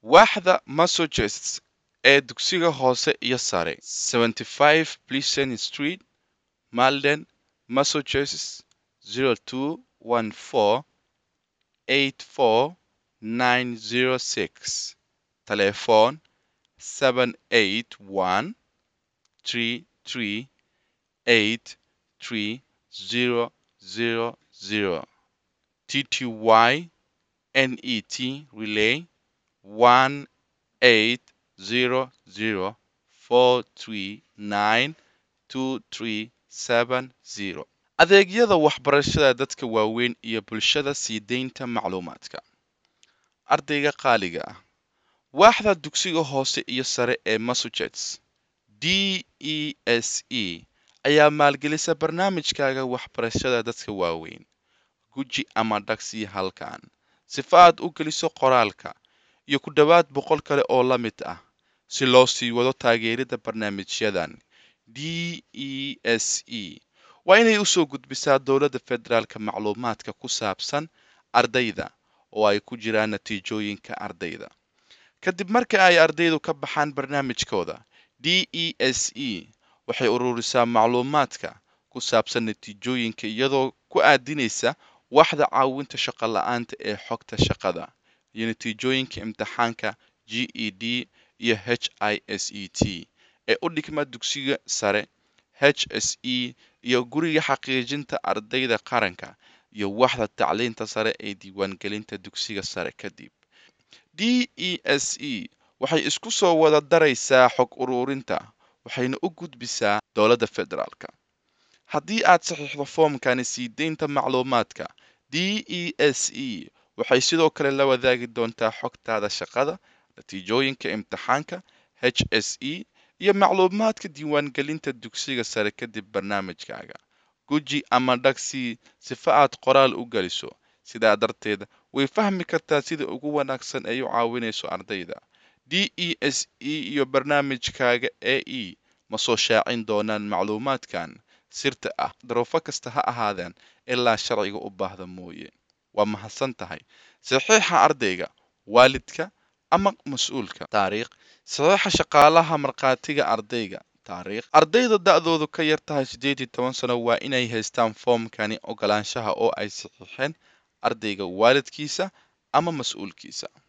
waaxda massachusetts ee dugsiga hoose iyo sare 75 pleasant street malden massachusetts 0214 84906 telephone 781 33 83000 TTY NET relay 1800439237 adeegyada waxbarashada dadka waaweyn iyo bulshada sii deynta macluumaadka ardayga qaaliga ah waaxda dugsiga hoose iyo sare ee massachusetts d e s e ayaa maalgelisa barnaamijkaaga waxbarashada dadka waaweyn guji ama dhagsii halkan sifa aad u geliso qoraalka iyo ku dhowaad boqol kale oo la mid ah si loo sii wado taageerida barnaamijyadan d e s e waa inay usoo gudbisaa dowladda federaalka macluumaadka ku saabsan ardayda oo ay ku jiraan natiijooyinka ardayda kadib marka ay ardaydu ka baxaan barnaamijkooda d e s e waxay ururisaa macluumaadka ku saabsan natiijooyinka iyadoo ku aadinaysa waxda caawinta shaqo la-aanta ee xogta shaqada iyo natiijooyinka imtixaanka g e d iyo h i s e t ee u dhigma dugsiga sare h s e iyo guriga xaqiijinta ardayda qaranka iyo waxda tacliinta sare ee diiwaangelinta dugsiga sare kadib d e s e waxay isku soo wada daraysaa xog ururinta waxayna u gudbisaa dowladda federaalka haddii aad saxiixdo foomkani sii deynta macluumaadka d e s e waxay sidoo kale la wadaagi doontaa xogtaada shaqada natiijooyinka imtixaanka h s e iyo macluumaadka diiwaangelinta dugsiga sare kadib barnaamijkaaga guji ama dhagsii sifa aad qoraal u geliso sidaa darteed way fahmi kartaa sida ugu wanaagsan ay u caawinayso ardayda d e s e iyo barnaamijkaaga a e ma soo shaacin doonaan macluumaadkan sirta ah daruufo kasta ha ahaadeen ilaa sharciga u baahda mooye waa mahadsan tahay saxiixa ardayga waalidka ama mas-uulka taariikh saxiixa shaqaalaha markhaatiga ardayga taariikh ardayda da-doodu ka yar tahay siddeed iyo toban sano waa inay haystaan foomkani ogolaanshaha oo ay saxiixeen ardayga waalidkiisa ama mas-uulkiisa